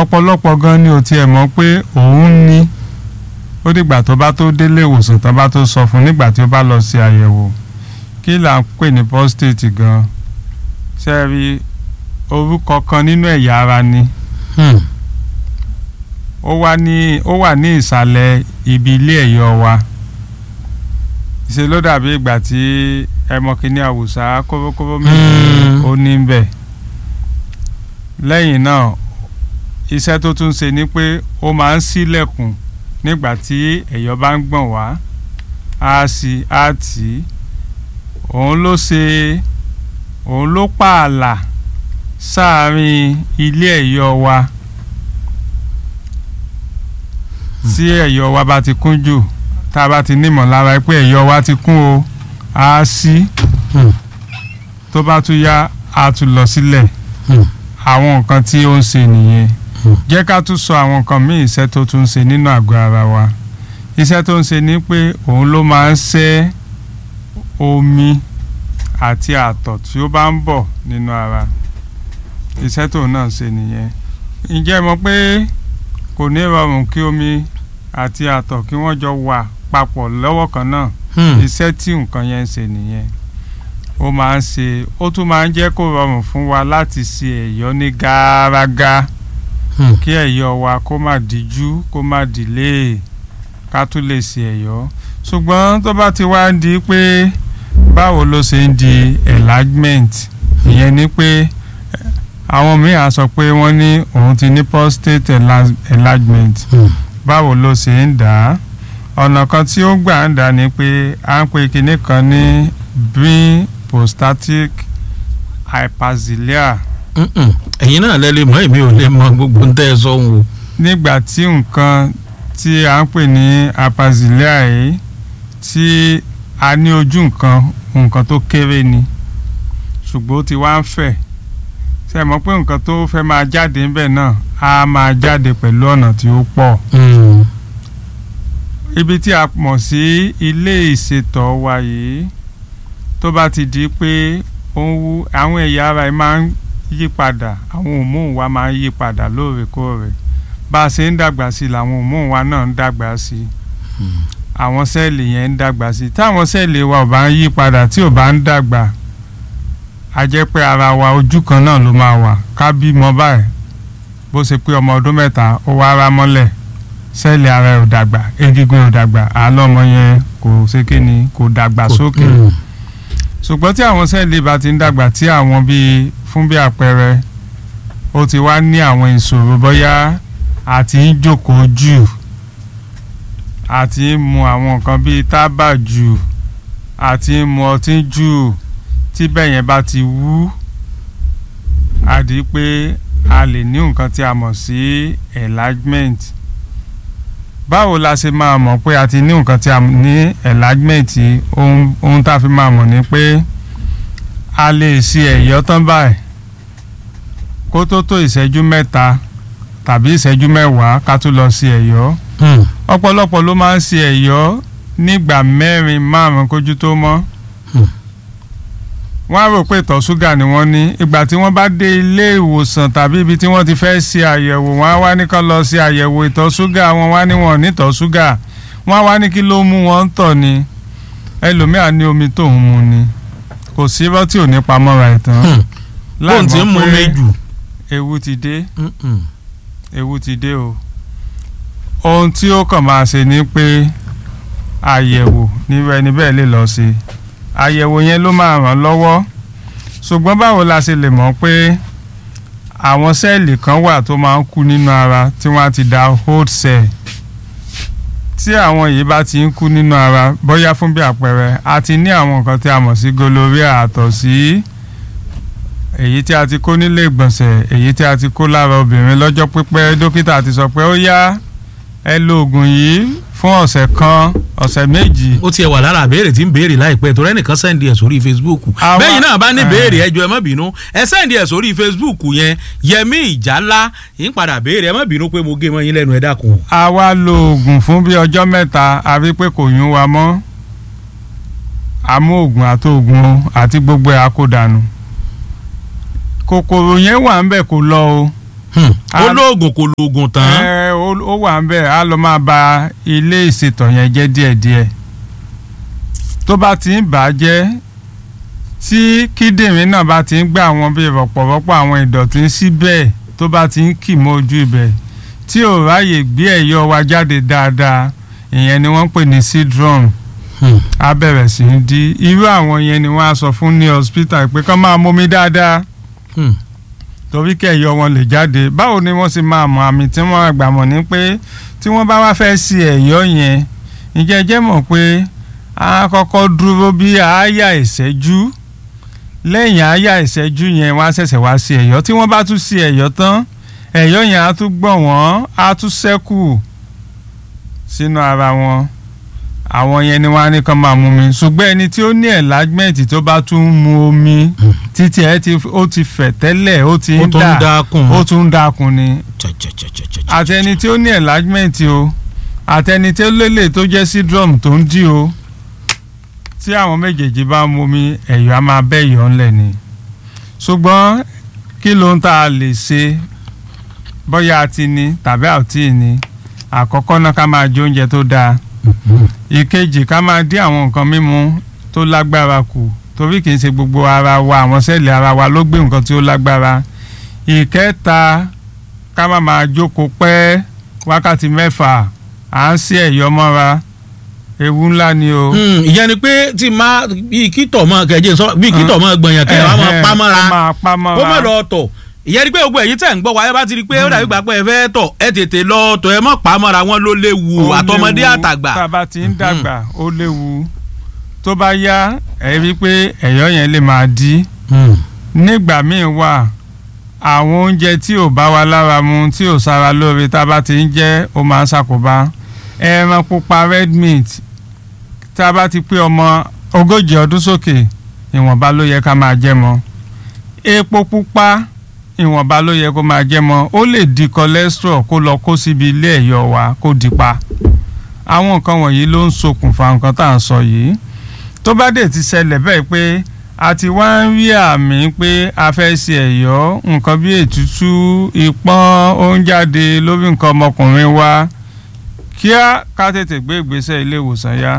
ọ̀pọ̀lọpọ̀ gan ni ò tiẹ̀ mọ̀ pé òun ní ó dìgbà tó bá tó délé ìwòsàn tó bá tó sọ fún nígbà tí ó bá lọ sí àyẹ̀wò kí là ń pè ní prostate gan ṣe rí orúkọ kan nínú ẹ̀yà ara ni Hmm. ó wà ní ó wà ní ìsàlẹ̀ ibi ilé ẹ̀yọ̀ wa ṣe ló dàbí ìgbà tí ẹmọ kìíní àwùsá kórókóró méjì Mm. ó ní bẹ̀ lẹ́yìn náà iṣẹ́ tó tún ṣe ni pé ó máa ń ṣílẹ̀kùn nígbà tí ẹ̀yọ̀ bá ń gbọ̀n wá á sì á tì í òun ló ṣe òun ló pààlà sáàárín ilé ẹ̀yọ̀ wa tí ẹ̀yọ̀ wa bá ti kún jù tá a bá ti nímọ̀ lára pé ẹ̀yọ̀ wa ti kún o á sí Hmm. tó bá tún yá á tún lọ sílẹ̀ Hmm. àwọn nǹkan tí ó ń ṣe nìyẹn Hmm. jẹ́ ká tún sọ àwọn nǹkan míì iṣẹ́ tó tún ń ṣe nínú àgọ́ ara wa iṣẹ́ tó ń ṣe ni pé òun ló máa ń ṣẹ́ omi àti àtọ̀ tí ó bá ń bọ̀ nínú ara iṣẹ́ tóun náà ń ṣe nìyẹn ǹjẹ́ ẹ mọ̀ pé kò ní rọrùn kí omi àti àtọ̀ kí wọ́n jọ wà papọ̀ lọ́wọ́ kan náà Hmm. iṣẹ́ tí nǹkan yẹn ń ṣe nìyẹn ó máa ń ṣe ó tún máa ń jẹ́ kó rọrùn fún wa láti ṣe ẹ̀yọ́ ní gàràgà Hmm. kí ẹ̀yọ́ wa kó má díjú kó má dìlé ká tún lè ṣe ẹ̀yọ́ ṣùgbọ́n tó bá ti wá ń di pé báwo ló ṣe ń di enlargement ìyẹn ni pé eh, àwọn míì á sọ pé wọ́n ní òun ti ní prostate enlarge- enlargement Hmm. báwo ló ṣe ń dà á ọ̀nà kan tí ó gbà ń dà ní pé à ń pe kinní kan ní brin prostatic hyperxilia Mm-mm. ẹ̀yin náà lẹ lè mọ̀ èmi ò lè mọ̀ gbogbo ń tẹ́ ẹ sọ ń wo. nígbà tí nǹkan tí à ń pè ní hyperxilia yìí tí a ní ojú nǹkan nǹkan tó kéré ni ṣùgbọ́n ó ti wá ń fẹ̀ ṣe mọ̀ pé nǹkan tó fẹ́ máa jáde ńbẹ̀ náà á máa jáde pẹ̀lú ọ̀nà tí ó pọ̀ Hmm. ibi tí a mọ̀ sí ilé ìṣètọ̀ wa yìí tó bá ti di pé ó ń wú àwọn ẹ̀yà ara ẹ̀ máa ń yí padà àwọn hormone wa máa ń yí padà lóòrèkóòrè bá a ṣe ń dàgbà sí i làwọn hormone wa náà ń dàgbà sí i àwọn sẹ́ẹ̀lì yẹn ń dàgbà sí i táwọn sẹ́ẹ̀lì wa ò bá ń yí padà tí ò bá ń dàgbà a jẹ́ pé ara wa ojú kan náà ló máa wà ká bímọ báyìí bó ṣe pé ọmọ ọdún mẹ́ta ó wá rá mọ́lẹ̀ sẹ́ẹ̀lì ara ẹ̀ ò dàgbà egungun ẹ̀ ò dàgbà àlọ́mọ yẹn kò ṣe kí ni kò dàgbà sókè Hmm. ṣùgbọ́n tí àwọn sẹ́ẹ̀lì bá ti ń dàgbà tí àwọn bíi fún bí àpẹẹrẹ ó ti wá ní àwọn ìṣòro bóyá àti ń jókòó jù àti ń mu àwọn nǹkan bíi tábà jù àti ń mu ọtí jù tí bẹ́ẹ̀ yẹn bá ti wú á di pé a lè ní nǹkan tí a mọ̀ sí enlargement báwo la ṣe máa mọ̀ pé a ti ní nǹkan tí a ní enlargement yìí? ohun ohun tá a fi máa mọ̀ ni pé a lè ṣe ẹ̀yọ́ tán báyìí kó tó tó ìṣẹ́jú mẹ́ta tàbí ìṣẹ́jú mẹ́wàá ká tó lọ sí ẹ̀yọ́ Hmm. ọ̀pọ̀lọpọ̀ ló máa ń ṣe ẹ̀yọ́ nígbà mẹ́rin márùn-ún kójú tó mọ́ Hmm. wọ́n á rò pé ìtọ̀ ṣúgà ni wọ́n ní ìgbà tí wọ́n bá dé ilé ìwòsàn tàbí ibi tí wọ́n ti fẹ́ ṣe àyẹ̀wò wọ́n á wá ní kán lọ ṣe àyẹ̀wò ìtọ̀ ṣúgà wọn wá ní wọn ò ní ìtọ̀ ṣúgà wọ́n á wá ní kí ló mú wọn ń tọ̀ ni ẹlòmíà ní omi tóun mu ni kò sí irọ́ tí ò ní pamọ́ra ìtàn Hmm. bóun ti ń mú mi jù. ewu ti dé Mm-mm. ewu ti dé o ohun tí ó kàn máa ṣe ni pé àyẹ̀wò nírú ẹni bẹ́ẹ̀ lè lọ sí àyẹ̀wò yẹn ló máa ràn lọ́wọ́ ṣùgbọ́n báwo la ṣe lè mọ̀ pé àwọn sẹ́ẹ̀lì kan wà tó máa ń kú nínú ara tí wọ́n á ti da hold cell tí àwọn yìí bá ti ń kú nínú ara bóyá fún bí àpẹẹrẹ a ti ní àwọn nǹkan tí a mọ̀ sí gonorrhea àtọ̀ sí èyí tí a ti kó nílé ìgbọ̀nsẹ̀ èyí tí a ti kó lára obìnrin lọ́jọ́ pípẹ́ dókítà ti sọ pé ó yá ẹ lo oògùn yìí fún ọ̀sẹ̀ kan ọ̀sẹ̀ méjì ó tiẹ̀ wà lára àbẹ̀rẹ̀ tí ń béèrè láìpẹ́ torí ẹnìkan sẹ́ndì ẹ̀ sórí facebook Àwa- bẹ́ẹ̀ náà bá ní Eh. béèrè ẹjọ́ ẹ má bínú ẹ sẹ́ndì ẹ̀ sórí facebook yẹn yẹmí ìjálá yín padà béèrè ẹ má bínú pé mo gé mọ́ yín lẹ́nu ẹ dákun. a wá lo oògùn fún bí ọjọ́ mẹ́ta a rí pé kò yún wa mọ́ a mú oògùn àti oògùn àti gbogbo ẹ̀ a kó dànù kòkòrò yẹn wà ń bẹ̀ kó lọ o ó lóògùn kò lóògùn tán. ẹ ó ó wà ń bẹ̀ á lọ máa ba ilé ìṣètò yẹn jẹ́ díẹ̀díẹ̀ tó bá ti ń bà á jẹ́ tí kíndìnrín náà bá ti ń gbé àwọn bíi rọ̀pọ̀rọ̀pọ̀ àwọn ìdọ̀tí síbẹ̀ tó bá ti ń kì mọ́ ojú ibẹ̀ tí ò ráyè gbé ẹ̀yọ́ wa jáde dáadáa ìyẹn ni wọ́n ń pè ní syndrome á bẹ̀rẹ̀ sí í di irú àwọn yẹn ni wọ́n á sọ fún ní hospital pé kán máa mómi dáadáa torí kẹ̀yọ́ wọn lè jáde báwo ni wọ́n sì máa mọ àmì tí wọ́n àgbà mọ̀ ní pé tí wọ́n bá wá fẹ́ sí ẹ̀yọ́ yẹn ǹjẹ́ jẹ́ mọ̀ pé a kọ́kọ́ dúró bí àáyá ìṣẹ́jú lẹ́yìn àáyá ìṣẹ́jú yẹn wọ́n á ṣẹ̀ṣẹ̀ wá sí ẹ̀yọ́ tí wọ́n bá tún sí ẹ̀yọ́ tán ẹ̀yọ́ yẹn á tún gbọ̀n wọ́n á tún ṣẹ́kù sínú ara wọn àwọn yẹn ni wọ́n á ní kán máa mú mi ṣùgbọ́n ẹni tí ó ní enlargement tó bá tún ń mu omi títí ẹ ti ó ti fẹ̀ tẹ́lẹ̀ ó ti ó ń tún ń dà dákun. ó tún ń dákun ni Cha-cha-cha-cha-cha-cha. àtẹni tí ó ní enlargement o àtẹni tí ó lélẹ̀ tó jẹ́ syndrome tó ń dí o tí àwọn méjèèjì bá ń mumi ẹ̀yọ́ á máa bẹ́ ẹ̀yọ́ ńlẹ̀ ni ṣùgbọ́n kí ló ń tà lè ṣe bóyá a ti ní tàbí a ò tí ì ní àkọ́kọ́ náà ká máa jẹ oúnjẹ tó dáa ìkejì ká máa dín àwọn nǹkan mímu tó lágbára kù torí kì í ṣe gbogbo ara wa àwọn sẹ́ẹ̀lì ara wa ló gbé nǹkan tí ó lágbára ìkẹta ká má máa jókòó pẹ́ wákàtí mẹ́fà à ń sí ẹ̀yọ́ mọ́ra ewu ńlá ni o. Hmm, ìyẹn ni pé tí máa bí kítọ̀ mọ́ kẹjẹ sọ bí kítọ̀ mọ́ gbọ̀nyàn kẹjẹ wàá máa pa mọ́ra ó máa pa mọ́ra kó má lọ tọ̀ ìyẹn ni pé gbogbo èyí tẹ̀ ń gbọ́ wáyé bá ti rí i pé ó dàbí gbà pé ẹ fẹ́ tọ̀ ẹ tètè lọ tọ̀ ẹ mọ̀ pa mọ́ra wọn ló léwu Ó àtọmọdé léwu. àtàgbà. tá a bá ti ń dàgbà ó léwu tó bá yá ẹ rí i pé ẹ̀yọ́ yẹn lè máa dí Hmm. nígbà míì wà àwọn oúnjẹ tí ò bá wa lára mu tí ò sára lóore tá a bá ti ń jẹ ó máa ń ṣàkóbá ẹran pupa red meat tá a bá ti pé ọmọ ogójì ọdún sókè ìwọ̀nba ló yẹ ká máa jẹ mọ́ epo pupa ìwọ̀nba ló yẹ kó máa jẹ mọ́ ó lè di cholesterol kó lọ kó síbi ilé ẹ̀yọ́ wa kó di pa àwọn nǹkan wọ̀nyí ló ń ṣokùnfà nǹkan tá à ń sọ yìí tó bá dé ti ṣẹlẹ̀ bẹ́ẹ̀ pé a ti wá ń rí àmì pé a fẹ́ ṣe ẹ̀yọ́ nǹkan bí ètútú ìpọ́n ó ń jáde lórí nǹkan ọmọkùnrin wa kíá ká tètè gbé ìgbésẹ̀ ilé ìwòsàn yá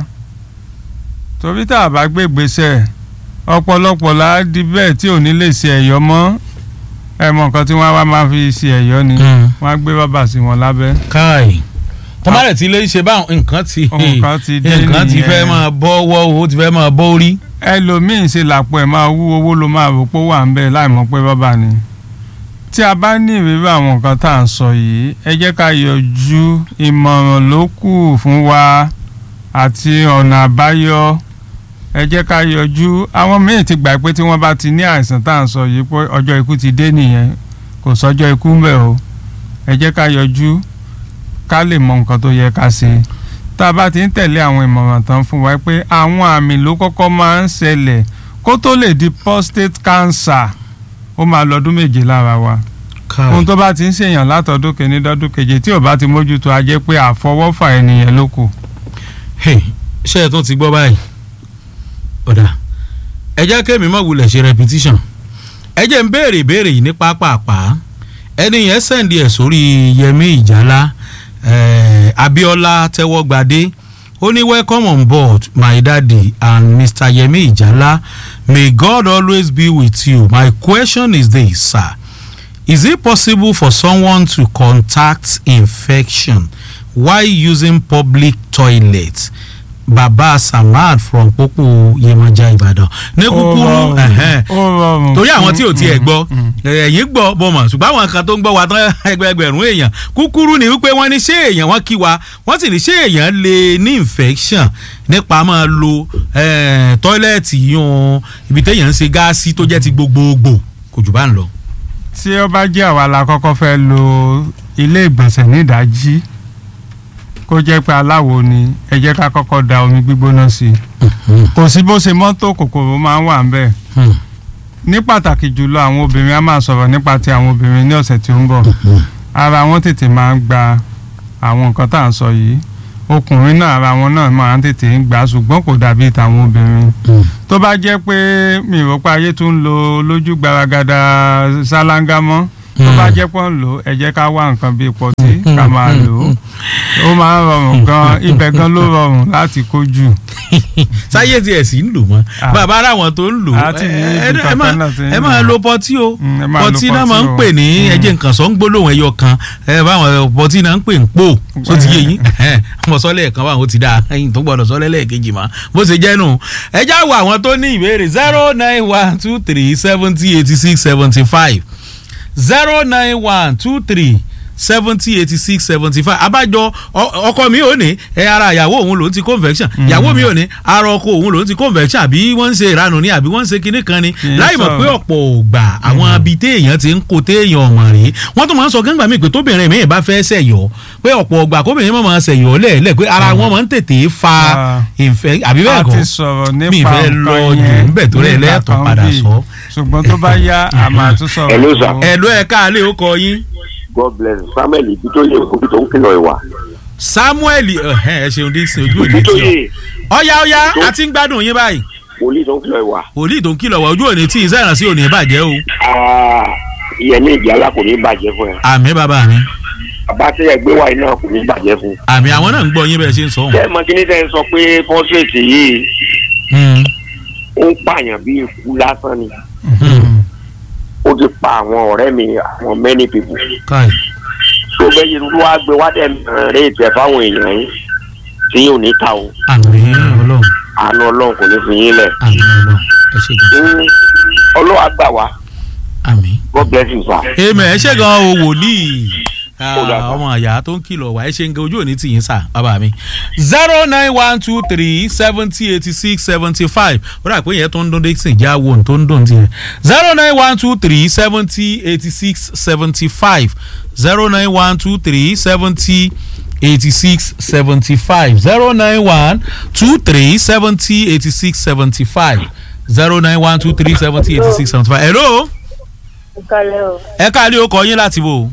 torí tá a bá gbé ìgbésẹ̀ ọ̀pọ̀lọpọ̀ là á di bẹ́ẹ̀ tí ò ní lè ṣe ẹ̀yọ́ mọ́ ẹ mọ nǹkan tí wọ́n wá máa fi ṣe ẹ̀yọ́ ni Hmm. wọ́n á gbé bàbà sí wọn lábẹ́ káì tọ́mọ́lẹ̀ tí ilé ṣe báwọn nǹkan ti Nǹkan ti dé nǹkan ti nìyẹn. fẹ́ máa bọ́ wọ́ owó ti fẹ́ máa bọ́ orí. ẹlòmíín ṣe làpọ̀ ẹ̀ máa wú owó ló máa rò pé ó wà ń bẹ̀ láì mọ̀ pé bàbá ni tí a bá ní ìrírí àwọn nǹkan tá à ń sọ yìí ẹ jẹ́ ká yọjú ìmọ̀ràn ló kù fún wa àti ọ̀nà àbáyọ ẹ jẹ́ ká yọjú àwọn míì ti gbà pé tí wọ́n bá ti ní àìsàn tá à ń sọ yìí pé ọjọ́ ikú ti dé nìyẹn kò sọ́jọ́ ikú ń bẹ̀ o ẹ jẹ́ ká yọjú ká lè mọ nǹkan tó yẹ ká ṣe tá a bá ti ń tẹ̀lé àwọn ìmọ̀ràn tán fún wa pé àwọn àmì ló kọ́kọ́ máa ń ṣẹlẹ̀ kó tó lè di prostate cancer ó máa lọ́dún méje lára wa ohun tó bá ti ń ṣèyàn látọdún kìíní dọ́dún keje tí ò bá ti mójútó a jẹ́ pé àfọwọ́fà ènìyàn ló kù. Hey, ṣé ẹ tún ti gbọ́ báyìí ọ̀dà ẹ jẹ́ kémi mọ̀ wulẹ̀ ṣe repetition ẹ jẹ́ ń béèrè ìbéèrè yìí ní pápápá ẹni yẹn sẹ́ndì ẹ̀ sórí Yẹmí Ìjálá eh, Abíọ́lá Tẹ́wọ́gbadé ó ní welcome on board my daddy and Mr. Yẹmí Ìjálá may God always be with you my question is this sir is it possible for someone to contact infection while using public toilet baba samad from popo Yemọja Ìbàdàn ní kúkúrú ẹ̀hẹ́n ó rọrùn torí àwọn tí ò tiẹ̀ Mm, gbọ́ mm. ẹ̀yìn gbọ́ bọ́ mọ̀ ṣùgbọ́n àwọn kan tó ń gbọ́ wa tán ẹgbẹẹgbẹ̀rún èèyàn kúkúrú ni wípé wọ́n ní ṣé èèyàn wọ́n kí wa wọ́n sì ní ṣé èèyàn lè ní infection nípa máa lo eh, tọ́ílẹ̀tì yún ibi téèyàn ń ṣe gáàsì tó jẹ́ ti gbogbogbò kò jù bá ń lọ. tí ó bá jẹ́ àwa la kọ́kọ́ fẹ́ lo ilé ìgbọ̀nsẹ̀ nídàájí kó jẹ́ pé aláwo ni ẹ jẹ́ ká kọ́kọ́ da omi gbígbóná sí i kò sí bó ṣe mọ́tò kòkòrò máa ń wà ń bẹ̀ ní pàtàkì jùlọ àwọn obìnrin á máa sọ̀rọ̀ nípa ti àwọn obìnrin ní ọ̀sẹ̀ tí ó ń bọ̀ ara wọn tètè máa ń gba àwọn nǹkan tá à ń sọ yìí ọkùnrin náà ara wọn náà máa ń tètè ń gbà ṣùgbọ́n kò dàbí tàwọn obìnrin tó bá jẹ́ pé mi ò rò pé ayé tún ń lo lójú gbaragada ṣáláńgá mọ́ tó Mm. bá jẹ́ pọ́n lò ó ẹ jẹ́ ká wá nǹkan bíi pọtí ká máa lò ó ó máa ń rọrùn gan ibẹ̀ gan ló rọrùn láti kojú. sáyé tiẹ̀ sì ń lò mọ́ Ah. bàbá aráwọn tó ń lò ó Àti ní ẹ- ibi ẹ- ẹ kankan máa- náà ti ń ẹ máa lò. lo pọtí o Mm, ẹ máa lo pọtí náà pọtí máa ń o. pè ní Mm. ẹjẹ nǹkan sọ ń gbólóhùn ẹyọ kan ẹ báwọn pọtí náà ń pè ń pò tó ti yé yín mo sọ lẹ́ẹ̀kan báwọn ó ti dáa ẹyin tó gbọ́dọ̀ sọ lẹ́ẹ̀kejì mọ́ bó ṣe jẹ́ nù ẹ já wo àwọn tó ní ìbéèrè zero nine one two three seventy eighty six seventy five zero nine one two three seventy eighty six seventy five abájọ ọ- ọkọ mi ò ní ẹ ara ìyàwó òun lòún ti convection ìyàwó mi ò ní ara ọkọ òun lòún ti convection àbí wọ́n ń ṣe ìranù ni àbí wọ́n ń ṣe kinní kan ni Kì í láì mọ̀ sọ̀rọ̀. pé ọ̀pọ̀ ògbà àwọn abi téèyàn ti ń kó téèyàn ọmọ rèé wọ́n tún máa ń sọ gángbà mi pé tóbìnrin mi bá fẹ́ ṣẹ̀yọ́ pé ọ̀pọ̀ ògbà kóbìnrin máa máa ṣẹ̀yọ́ lẹ́ẹ̀lẹ́ pé ara wọn máa ń tètè fa Ah. ìfẹ́ àbí bẹ́ẹ̀ a kọ́ ti sọ̀rọ̀ mi nípa fẹ́ nǹkan lọ jù yẹn níbẹ̀ tó rẹ̀ nígbà lẹ́ẹ̀tọ́ kan padà bí. sọ. ṣùgbọ́n tó bá yá a máa tún sọ̀rọ̀ Hello, sir. tó- ẹ̀ ló ẹ̀ káàlẹ́ ó kọ yín. god bless samuel ibitoye obi tó ń kìlọ̀ ìwà. samuel ẹhẹn ẹ ṣeun dixon ojú òní tí ibitoye ọ ọyá ọyá a ti ń gbádùn yín báyìí wòlíì tó ń kìlọ̀ ìwà. wòlíì tó ń kìlọ̀ wá ojú òní tí iṣẹ́ ìrànṣẹ́ òní bàjẹ́ o Ah, ìyẹn ní ìdí alá kò ní bàjẹ́ fún ẹ. àmì bàbá mi bàbá tí ẹ gbé wá iná kò ní bàjẹ́ fún. àmì àwọn náà ń gbọ́ yín bẹ́ẹ̀ ṣe ń sọ ṣé wọn. ẹ mọ kíní tẹ́ ń sọ pé fọ́sẹ̀tì yìí ó ń pààyàn bí ikú lásán ni. ó ti pa àwọn ọ̀rẹ́ mi àwọn many people. káì tó bẹ́ẹ̀ yìí ló wá gbé wá dẹ̀ rẹ̀ ìtẹ̀ fáwọn èèyàn yín tí yóò ní ta o. àmì ọlọ́run àánú ọlọ́run kò ní fi yín lẹ̀. àmì ọlọ́run ẹ ṣe gan Mm, ọlọ́wà gbà wá àmì. god bless you sir. èèmọ̀ ẹ ṣe gan o wòlíì Ah, Ó dà sá. ọmọ àyà tó ń kìlọ̀ wá ẹ ṣe ń gan ojú òní tì yín sà bàbá mi. zero nine one two three seventy eighty six seventy five ó dà pé yẹn tó ń dún dixon já wo tó ń dún tiẹ̀. zero nine one two three seventy eighty six seventy five zero nine one two three seventy eighty six seventy five zero nine one two three seventy eighty six seventy five zero nine one two three seventy eighty six seventy five. hello Ìkàlẹ̀ o. ẹ káàlẹ́ ó kọ yín láti bò ó.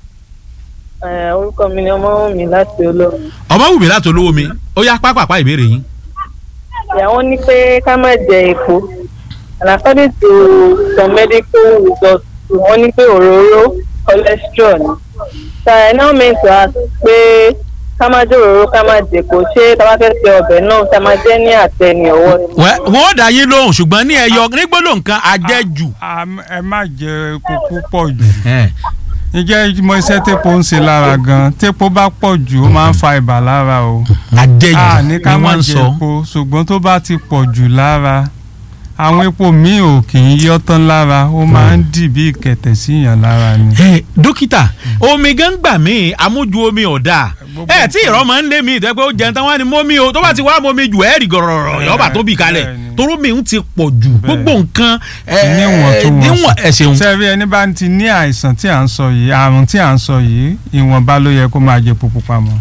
Ẹ̀, Orúkọ mi ni ọmọ mi láti olómi. ọmọ wù mí láti olówó mi ó yá pápápá ìbéèrè yín. Ìyàwó ní pé ká má jẹ epo. And according to some medical results, wọ́n ní pé òróró cholesterol ni. So I now meant to ask pé ká má jẹ òróró ká má jẹ epo. Ṣé tá a bá fẹ́ ṣe ọbẹ̀ náà ká má jẹ́ ní àtẹ ní ọwọ́ ni? Wẹ́- wọ́n ó dá yín lóhùn ṣùgbọ́n ní ẹyọ nígbóló nǹkan àjẹjù. Am- ẹ má jẹ epo púpọ̀ jù Ẹ̀, ǹjẹ́ mo iṣẹ́ tépo ń ṣe lára gan tépo bá pọ̀ jù ó máa ń fa ibà lára o àjẹjù a ni ní ká má wọ́n ń jẹ sọ. epo ṣùgbọ́n tó bá ti pọ̀ jù lára àwọn epo míì ò kì í yọ́ tán lára ó máa ń dì bí ìkẹ̀tẹ̀ síyàn lára ni. Ẹ, dókítà omi gan gbà mí amójú omi ọ̀dà Gbogbo ẹ tí ìrọ́ máa ń lé mi ìtẹ́ pé ó jẹun tán wá ní mọ́mí o tó bá ti wá mọ́mí jù ẹ́ rí gọ̀rọ̀rọ̀ yọ̀ọ́bà tó bì kalẹ̀ Bẹ́ẹ̀ni. toró mi ń ti pọ̀ jù Bẹ́ẹ̀ni. gbogbo nǹkan ẹ, níwọ̀ntúnwọ̀nsì. níwọ̀n ẹ ṣeun. sẹ́ẹ̀rí ẹni bá ti ní àìsàn tí à ń sọ yìí àrùn tí à ń sọ yìí ìwọ̀nba ló yẹ kó máa jẹ epo pupa mọ́.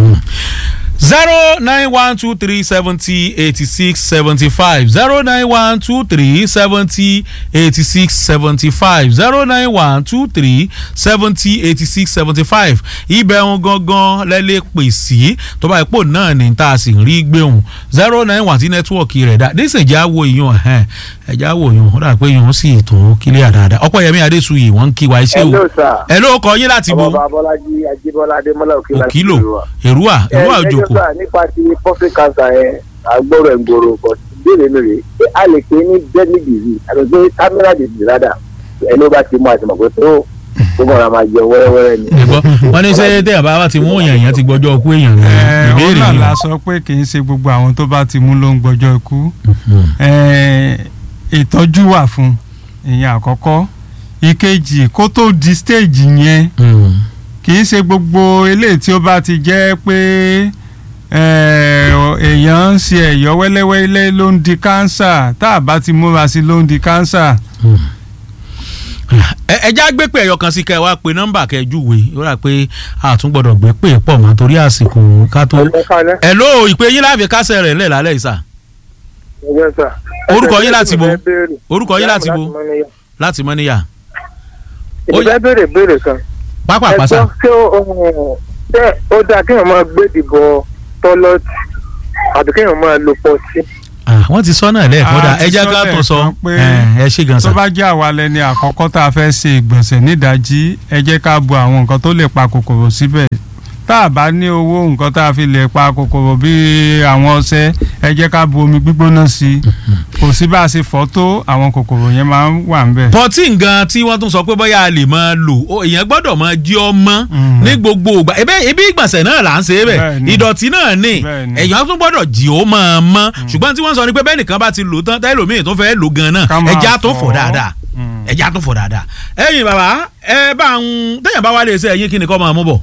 zero nine one two three seventy eighty six seventy five zero nine one two three seventy eighty six seventy five zero nine one two three seventy eighty six seventy five ibẹ̀ ń gangan lẹ́lẹ́ pè sí tó bá ipò náà ní tá a sì ń rí gbéhùn zero nine one tí nẹ́tíwọ̀kì rẹ̀ dá dísè já wo ìyún ẹ̀hẹ́n ẹ̀já wo ìyún ó dà pé ìyún sì tó kílíà dáadáa ọ̀pọ̀ yẹmi adésuyè wọ́n ń kí wa iṣẹ́ o Hello, sir. ẹ̀ ló kọ yín láti bo ọmọ babọ́lájí ajíbọ́lá adémọ́lá òkè láti òkìlò ìlú wa. èrúwà èrúwà ẹ òjòkó ẹjọ́ sà nípa ti prostate cancer yẹn àgbọ̀rọ̀ ìgboro kò sí ìbéèrè mi rèé pé a lè pè é ní deadly disease àti pé terminal disease rádà ẹni ó bá ti mú àti mọ̀ pé tó tó kàn ra máa jẹ wẹ́rẹ́wẹ́rẹ́ ni. ẹgbọ́ wọn ní sẹ́yìn tẹ́yà bá wá ti mú èèyàn èèyàn ti gbọ́jọ́ ọkú èèyàn ní Ẹ, òun ìbéèrè náà yìí la sọ pé kì í ṣe gbogbo àwọn tó bá ti mú ló ń gbọ́jọ́ ikú Ẹ, ìtọ́jú wà fún ìyẹn àkọ́kọ́ ìkejì kó tó di stage yẹn kì í ṣe gbogbo eléyìí tí ó bá ti jẹ́ pé ẹ, èèyàn ń ṣe ẹ̀yọ́ wẹ́lẹ́wẹ́lẹ́ ló ń di kánsà tá a bá ti múra sí ló ń di kánsà. ẹja gbé pé ẹyọ kan sí kẹ wá pé nọ́mbà kẹjúwe ó rà pé àtún gbọ́dọ̀ gbé pé pọ̀ mọ́ torí àsìkò ká tó. ẹ kálẹ́ ẹ ló ìpè yín láàfin kásẹ̀ rẹ̀ ńlẹ̀ lálẹ́ ìsà ẹgbẹ́ sà. Orúkọ yín láti bo? Ẹ béèrè. orúkọ yín láti bo Mọ́níyà. láti mọ́níyà Ó ìdílé béèrè béèrè kan. pápá ẹ àpáṣà gbọ́ ṣé ó ṣé ó dáa kéèyàn máa gbé ìdìbò tọ́lọ́tì àbí kéèyàn máa lo pọtí. Ah, wọ́n ti sọ náà lẹ́ẹ̀kan A dá ti ẹ jẹ́ sọ ká tó sọ lẹ́ẹ̀kan pé ẹ ẹ ṣe gan sa tó bá jẹ́ àwa lẹni àkọ́kọ́ tá a fẹ́ ṣe ìgbọ̀nsẹ̀ nídàájí ẹ jẹ́ ká bu àwọn nǹkan tó lè pa kòkòrò síbẹ̀ tá a bá ní owó nǹkan tá a fi lè pa kòkòrò bíi àwọn ọṣẹ ẹ jẹ́ ká bu omi gbígbóná sí i kò sí bá a ṣe fọ́ tó àwọn kòkòrò yẹn máa ń wà ń bẹ̀. pọtí ngan tí wọ́n tún sọ pé bóyá a lè máa lò ó èèyàn gbọ́dọ̀ máa jí ọmọ Mm. ní gbogbo ìgbà ebe ibi ìgbọ̀nsẹ̀ náà là ń ṣe é bẹ̀ Bẹ́ẹ̀ni. ìdọ̀tí náà ní Bẹ́ẹ̀ni. èèyàn tún gbọ́dọ̀ jí ó máa mọ́ ṣùgbọ́n tí wọ́n sọ ni pé bẹ́ẹ̀ nìkan bá ti lò tán tẹ́lòmíì tó fẹ́ lò gan náà Ká máa ẹja tó fọ̀ fọ̀. dáadáa Mm. ẹja tó fọ̀ dáadáa ẹ̀yin bàbá ẹ bá ń téèyàn bá wá lè ṣe ẹ̀yin kí ni kọ́ máa mú bọ̀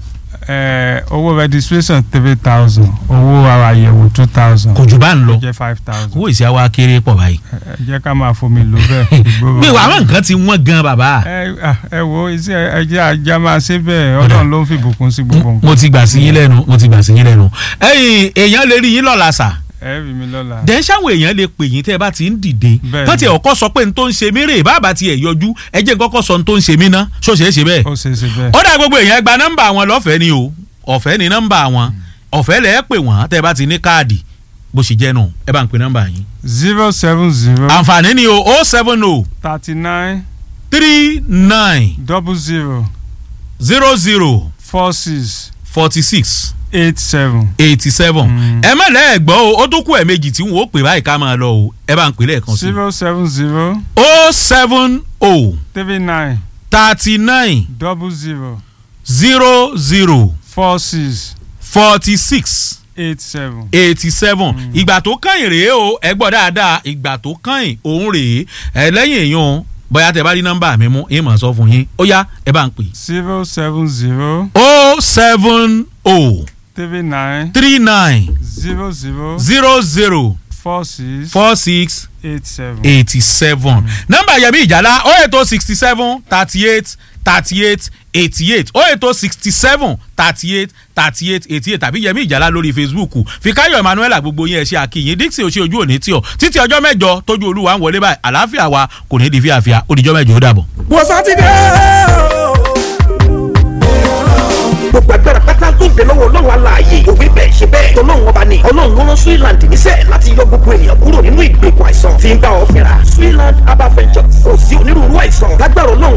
Ẹ, owó registration three thousand owó ara àyẹ̀wò two thousand kò jù bá ń lọ jẹ́ five thousand owó ìṣe àwa kéré pọ̀ báyìí ẹ jẹ́ ká máa fomi lò bẹ́ẹ̀. ìgboro. mi wà àwọn nǹkan ti wọ́n gan bàbá ẹ à, ẹ wo iṣẹ́ ẹjẹ́ ajá máa ṣe bẹ́ẹ̀ ọlọ́run ló ń fi ìbùkún sí gbogbo nǹkan. mo ti gbà sí yín lẹ́nu mo ti gbà sí yín lẹ́nu ẹ̀yin èèyàn lè rí yín lọ́la sà ẹ rí mi lọ́la. dẹ̀ ṣáwọn èèyàn lè pè yín tẹ́ ẹ bá ti ń dìde Bẹ́ẹ̀ni. kán tiẹ̀ ọkọ sọ pé n tó ń ṣe mí rè bàbá tiẹ̀ yọjú ẹ jẹ́ n kọ́kọ́ sọ n tó ń ṣe mí ná ṣó ṣeé ṣe bẹ́ẹ̀. ó ṣe é ṣe bẹ́ẹ̀. ó dà gbogbo èèyàn gba nọ́mbà wọn lọ́fẹ̀ẹ́ ni o ọ̀fẹ́ ni nọ́mbà wọn ọ̀fẹ́ lẹ́ẹ̀ pè wọ́n tẹ́ ẹ bá ti ní káàdì bó ṣe jẹ́ nù ẹ bá ń pè nọ́mbà yín. zero seven zero àǹfààní ni o o seven o thirty nine three nine double zero zero zero four six forty six eight seven. eighty seven Mm. ẹ má lẹ́ẹ̀gbọ́ o ó tó kú ẹ̀ méjì tí wọ́n ó pè báyìí ká máa lọ o ẹ bá ń pè lẹ́ẹ̀kan sí i. zero seven zero o seven o three nine thirty nine double zero zero zero four six forty six eight seven. eighty seven ìgbà tó kàn rèé o ẹ gbọ́ dáadáa ìgbà tó kàn òun rèé ẹ lẹ́yìn èèyàn bóyá tẹ bá rí nọ́mbà mi mú ìmọ̀ sọ fún yín ó yá ẹ bá ń pè. zero seven zero o seven o three nine three nine zero zero zero zero four six four six eight seven. eighty seven nọ́mbà yẹmi ìjàlá ó ètò sixty seven thirty eight thirty eight eighty eight ó ètò sixty seven thirty eight thirty eight eighty eight tàbí yẹmi ìjàlá lórí facebook fikayo emmanuel gbogbo yẹn ṣe àkìyìn dixie oṣù ojú òní tí ọ títí ọjọ́ mẹ́jọ tójú olúwa ń wọlé báyìí àlàáfíà wa kò ní di fíàfíà ó dijọ́ mẹ́jọ ó dàbọ̀. wọ́n sátidé gbogbo agbára pátá tó ń bẹ lọ́wọ́ ọlọ́run aláàyè òwe bẹ́ẹ̀ ṣe bẹ́ẹ̀ tọ́lọ́run ọba ni ọlọ́run ló rán Switzerland níṣẹ́ láti yọ gbogbo ènìyàn kúrò nínú ìgbèkùn àìsàn tí ń bá ọ fínra Switzerland herbal ventures kò sí onírúurú àìsàn lágbára ọlọ́run